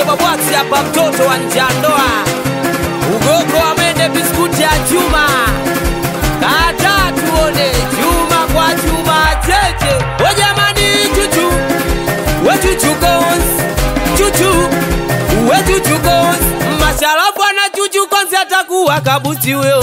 msebobwaksi hapa mtoto wa njandoa ugoko amende biskuti ya chuma kata tuone chuma kwa chuma cheche wejamani chuchu wechuchukons chuchu wechuchukons masharafu ana chuchu konsi atakuwa kabusi weo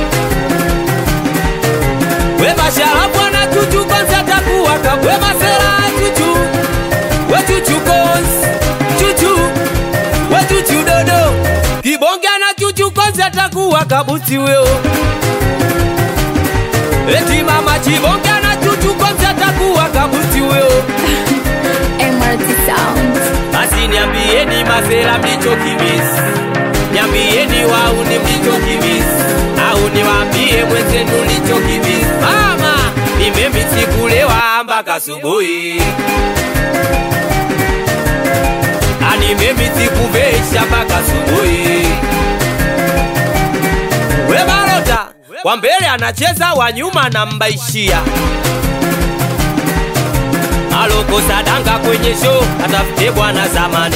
we masharafu ana chuchu konsi atakuwa kabu we masera chuchu wechuchukons chuchu wechuchu dodo kibonge ana chuchu konsi atakuwa kabusi weo eti mama chibonge ana chuchu konsi atakuwa kabusi weo MRT Sound. basi niambieni masera mlichokimisi niambieni wauni mlichokimisi au niwaambie mwenzenu lichokimisi mama nimemisi kulewa mpaka asubuhi animemisi kuvesha mpaka asubuhi we barota wa mbele anacheza wa nyuma anambaishia alokosa danga kwenye show atafute bwana zamani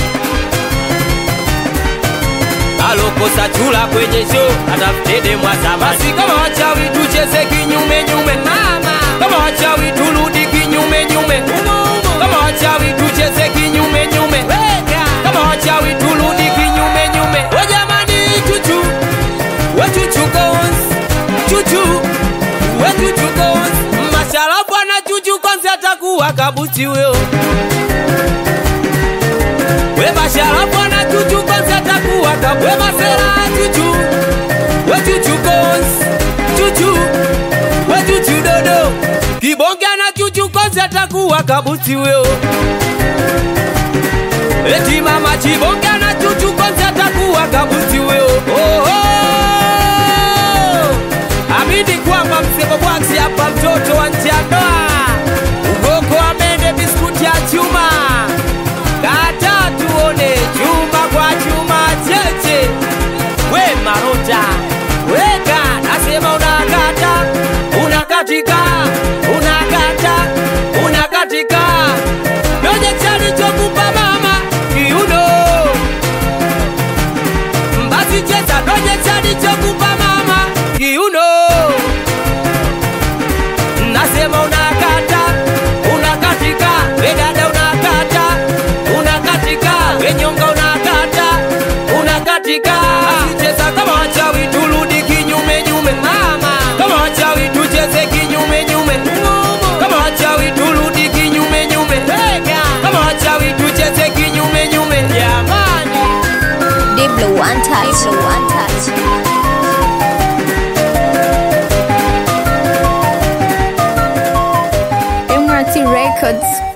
alokosa chula kwenye show atafute demwa zamani basi kama wachawi tucheze kinyume nyume mama kama wachawi turudi kinyume nyume kama wachawi tucheze kinyume nyume kama wachawi turudi kinyume nyume we jamani chuchu we chuchu cons chuchu we chuchu cons masharafu ana chuchu konsi atakuwa kabusi weo we masharafu ana chuchu konsi atakuwa kabu we masera chuchu we chuchu cons chuchu we chuchu dodo kibonge ana chuchu konsi atakuwa kabusi weo eti mama chibonge ana chuchu konsi atakuwa kabusi weo oh, oh. amini kwamba msemo bwaksi hapa mtoto wa njandoa ugoko amende biskuti ya chuma kata tuone chuma kwa chuma cheche we marota weka nasema unakata unakatika unakata unakatika donye chalichokupa mama kiuno basi cheza donye chalichokupa mama kiuno nasema unakata unakatika wedada unakata unakatika wenyonga unakata unakatika asicheza kama wachawi turudi kinyume nyume mama kama wachawi tucheze kinyume nyume kama wachawi turudi kinyume nyume kama wachawi tucheze kinyume nyume jamani Diblo One Touch. One Touch. MRT Records.